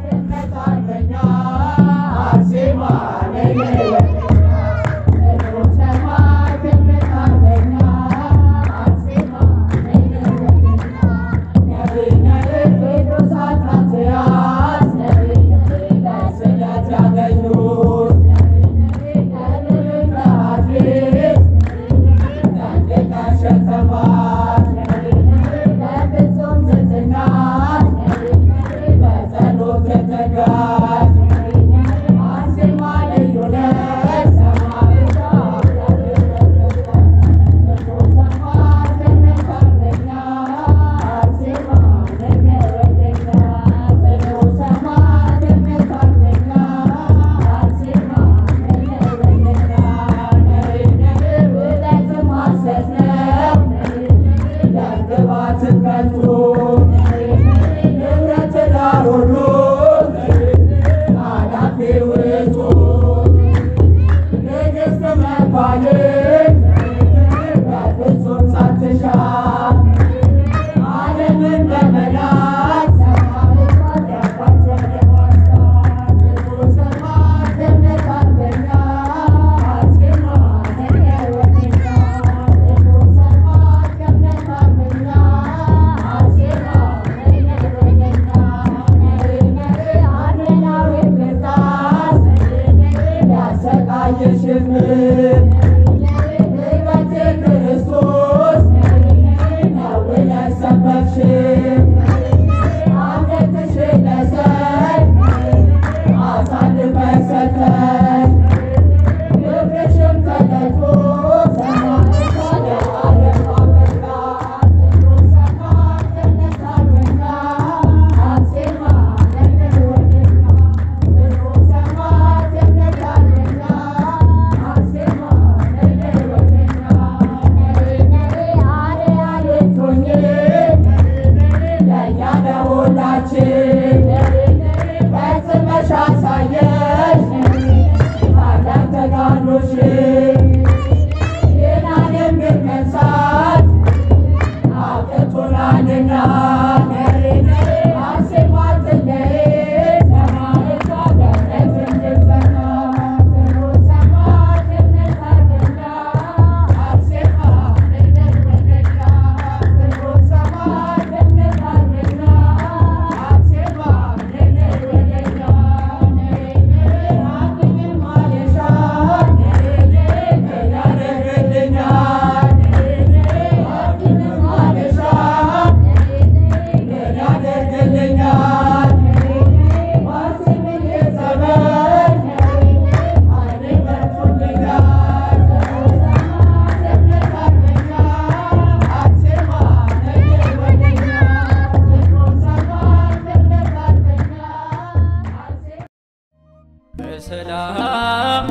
በሰላም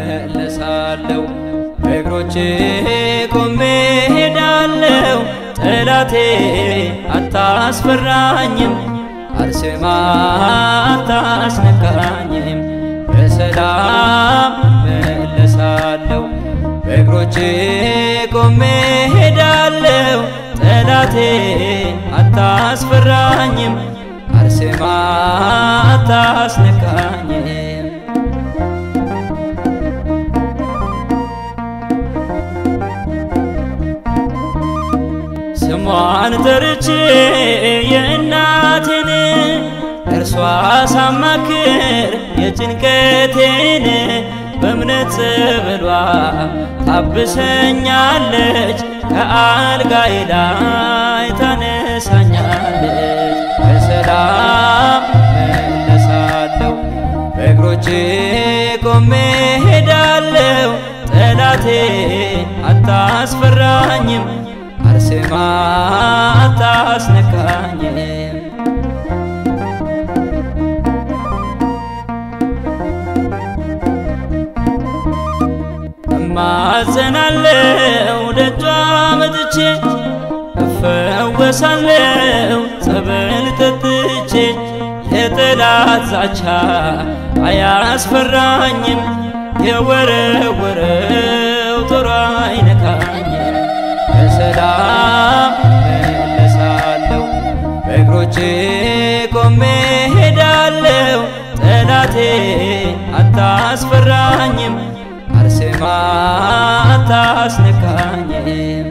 እመለሳለሁ በእግሮቼ ቆሜ ሄዳለሁ። ጠላቴ አታስፈራኝም፣ አርሴማ አታስነካኝም። በሰላም እመለሳለሁ በእግሮቼ ቆሜ ሄዳለሁ። ጠላቴ አታስፈራኝም፣ አርሴማ አታስነካኝም። ስሟን ጠርቼ የእናቴን እርሷ ሳማክር የጭንቀቴን በእምነት ጸበሏ ታብሰኛለች፣ ከአልጋዬ ላይ ታነሳኛለች። በሰላም መለሳለሁ በእግሮቼ ቆሜ ሄዳለሁ። ጠላቴ አታስፈራኝም አርሴማ አታስነካኝም። እማጸናለው ደጇ መጥቼ እፈወሳለው ጸበል ጠጥቼ የጠላት ዛቻ አያስፈራኝም የወረወረው ጦር አይነካኝም። በሰላም መለሳለሁ በእግሮቼ ቆሜ ሄዳለሁ። ጠላቴ አታስፈራኝም፣ አርሴማ አታስነካኝም።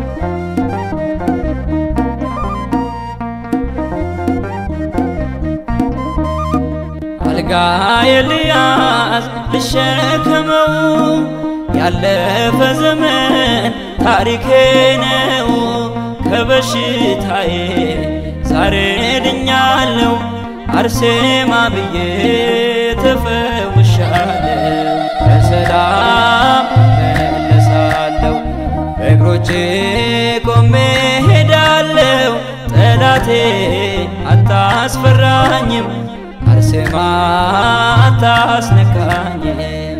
አልጋ ኤልያስ ልሸከመው ያለፈ ዘመን ታሪኬ ነው። ከበሽታዬ ዛሬ ድኛለው፣ አርሴማ ብዬ ተፈውሻለሁ። በሰላም መለሳለሁ፣ በእግሮቼ ቆሜ ሄዳለሁ። ጠላቴ አታስፈራኝም፣ አርሴማ አታስነካኝም።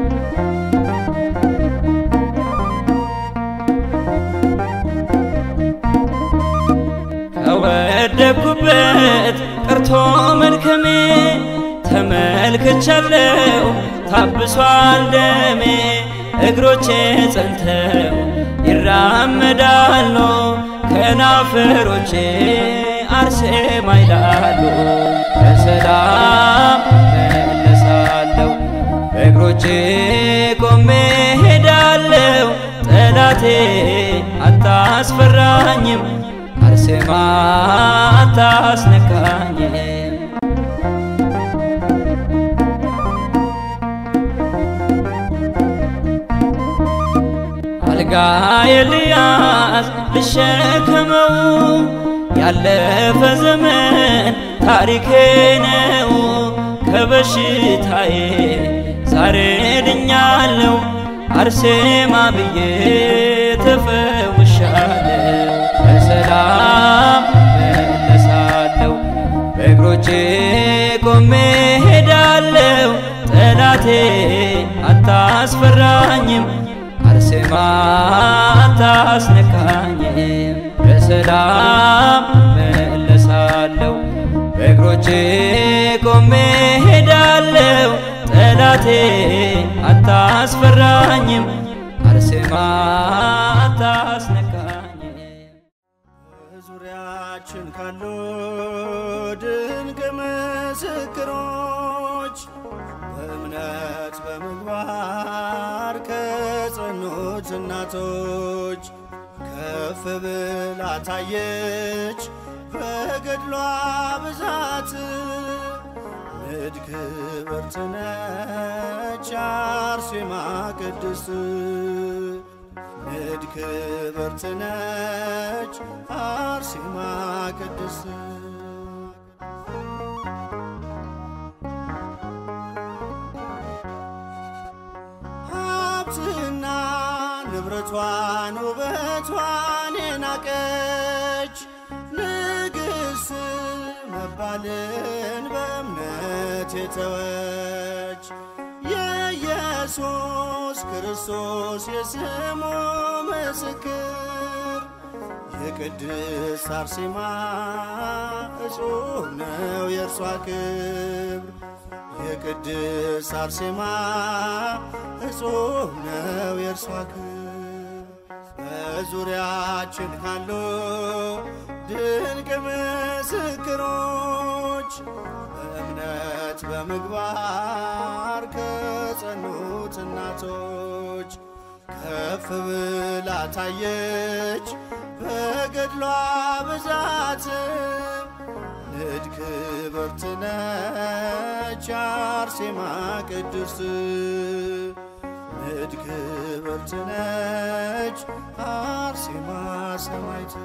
ከወደኩበት ቀርቶ መልከሜ ተመልክቻለሁ ታብሷል ደሜ እግሮቼ ጸንተው ይራመዳሉ ከናፈሮቼ አርሴማ ይላሉ በሰላም መለሳለሁ በእግሮቼ ቆሜ ሄዳለሁ ጠላቴ አታስፈራኝም አርሴማ አታስነካኝም አልጋ ኤልያስ ልሸከመው ያለፈ ዘመን ታሪኬ ነው። ከበሽታዬ ዛሬ ድኛለው፣ አርሴማ ብዬ ተፈውሻለሁ። በሰላም መለሳለሁ፣ በእግሮቼ ቆሜ ሄዳለሁ። ጠላቴ አታስፈራኝም አርሴማ አታስነካኝም። በሰላም መለሳለሁ በእግሮቼ ቆሜ ሄዳለሁ። ጠላቴ አታስፈራኝም አርሴማ አታስነካኝም። ዙሪያችን ካሉ ድንቅ ምስክሮች በእምነት በምግባር ከጸኑት እናቶች ከፍ ብላ ታየች በገድሏ ብዛት ንድ ክብርት ነች አርሴማ ቅድስት ንድ ክብርት ነች አርሴማ ቅድስት ሀብትና ንብረቷን ውበቷን የናቀች ንግሥት መባልን በእምነት የተወች የኢየሱስ ክርስቶስ የስሙ ምስክር የቅድስት አርሴማ እጹብ ነው የእርሷ ክብር የቅድስት አርሴማ እጹብ ነው የእርሷ ክብር በዙሪያችን ካሉ ድንቅ ምስክሮች በእምነት በምግባር ከጸኑት እናቶች ከፍ ብላ ታየች በገድሏ ብዛትም ንድ ክብርት ነች አርሴማ ቅድስት ንድ ክብርት ነች አርሴማ ሰማዕት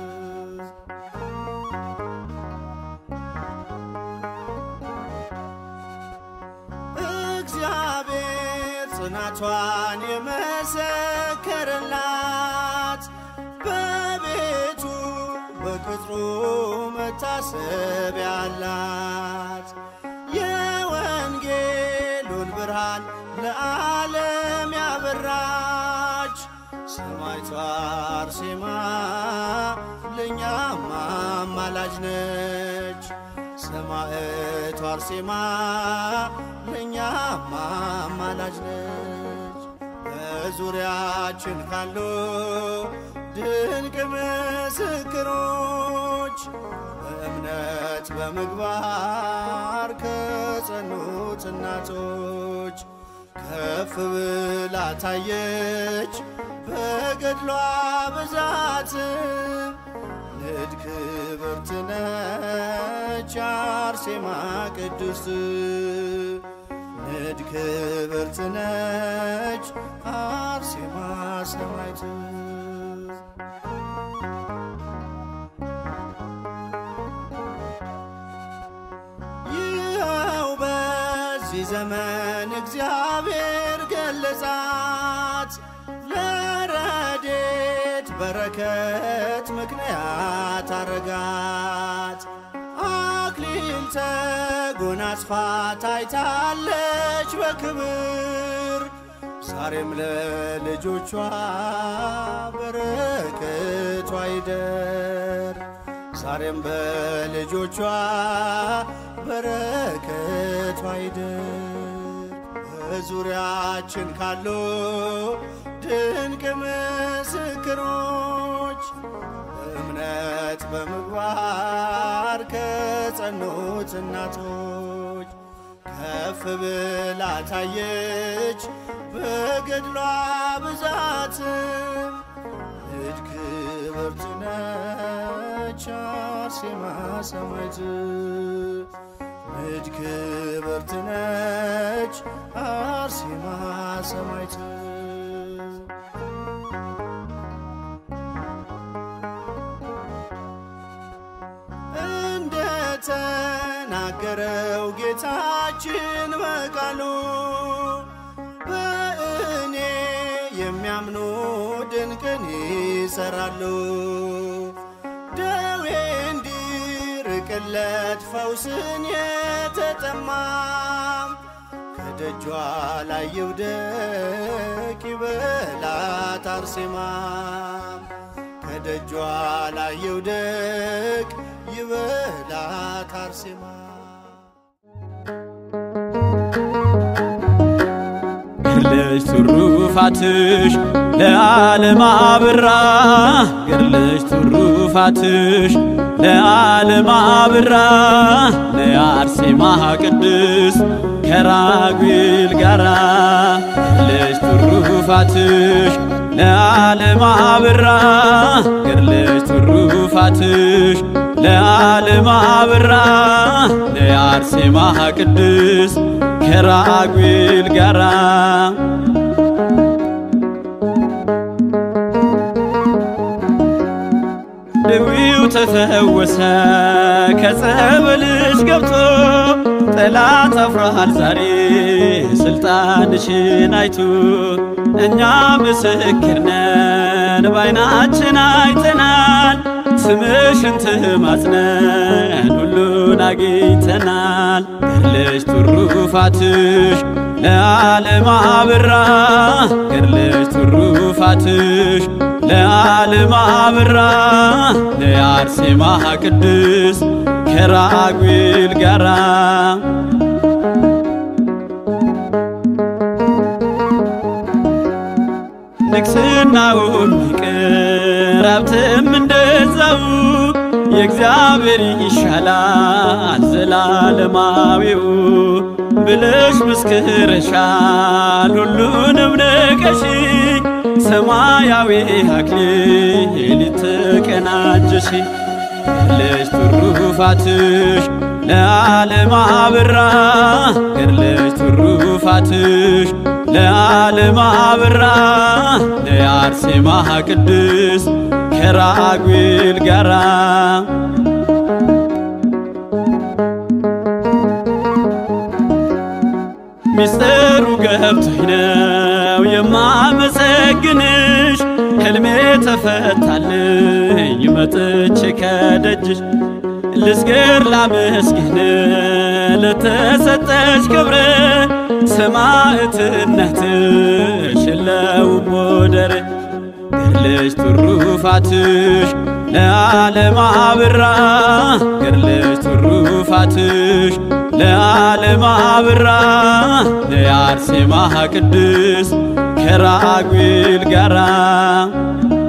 እግዚአብሔር ጽናቷን የመሰከረላት በቤቱ በቅጥሩ መታሰብ ያላት የወንጌሉን ብርሃን ለዓለም ያበራች ሰማዕቷ አርሴማ ለእኛም አማላጅ ነች። ሰማዕቷ አርሴማ ለእኛም አማላጅ ነች። በዙሪያችን ካሉ ድንቅ ምስክሮች በእምነት በምግባር ከጸኑት እናቶች ከፍ ብላ ታየች በገድሏ ብዛት ንድ ክብርት ነች አርሴማ ቅድስት ንድ ክብርት ነች አርሴማ ሰማዕት ይኸው በዚህ ዘመን እግዚአብሔር ገለጻት ለረዴት በረከት ምክንያት አረጋት። አክሊል ተጎናጽፋ ታይታለች በክብር ዛሬም ለልጆቿ በረከቷ ይደር ዛሬም በልጆቿ በረከቷ ይደር በዙሪያችን ካሉ ድንቅ ምስክሮች እምነት በምግባር ከጸኑት እናቶች ከፍ ብላ ታየች በገድሏ ብዛት ንድ ክብርት ነች አርሴማ ሰማዕት ንድ ክብርት ነች አርሴማ ሰማዕት እንደተናገረው ጌታችን በቃሉ በእኔ የሚያምኑ ድንቅን ይሰራሉ። ደዌ እንዲርቅለት ፈውስን የተጠማም ከደጇ ላይ ይውደቅ ይበላት አርሴማ ከደጇ ላይ ይውደቅ ይበላት አርሴማ ገድለሽ ትሩፋትሽ ለዓለም አብራ ገድለሽ ትሩፋትሽ ለዓለም አብራ ለአርሴማ ቅድስ ከራጉኤል ጋራ ገድለሽ ትሩፋትሽ ለዓለም አብራ ገድለሽ ትሩፋትሽ ለዓለም አብራ ለአርሴማ ቅድስ ከራጉኤል ጋራ ድዊው ተፈወሰ ከጸበልሽ ገብቶ ጠላት አፍሯል ዛሬ ስልጣንሽን አይቶ እኛ ምስክር ነን ባይናችን አይተናል ስምሽን ትማጽነን ሁሉን አግኝተናል ገድለሽ ትሩፋትሽ ለዓለም አብራ ገድለሽ ትሩፋትሽ ለዓለም አብራ ለአርሴማ ቅድስ ከራጉኤል ጋራ ንግስናውም ይቅር ሀብትም እንደዛው የእግዚአብሔር ይሻላል ዘላለማዊው ብለሽ መስክረሻል ሁሉንም ንቀሽ ሰማያዊ አክሊል ተቀናጀሽ ገድለሽ ትሩፋትሽ ለዓለም አብራ ገድለሽ ትሩፋትሽ ለዓለም አብራ ለአርሴማ ቅድስ ከራጉኤል ጋራ ሚስጥሩ ገብቶኝ ነው የማመሰግንሽ ሕልሜ ተፈታልኝ መጥቼ ከደጅሽ ልስገር ላመስግን ለተሰጠሽ ክብር ሰማዕትነትሽ የለውም ወደር ገድለሽ ትሩፋትሽ ለዓለም አብራ ገድለሽ ትሩፋትሽ ለዓለም አብራ ለአርሴማ ቅድስ ከራጉኤል ጋራ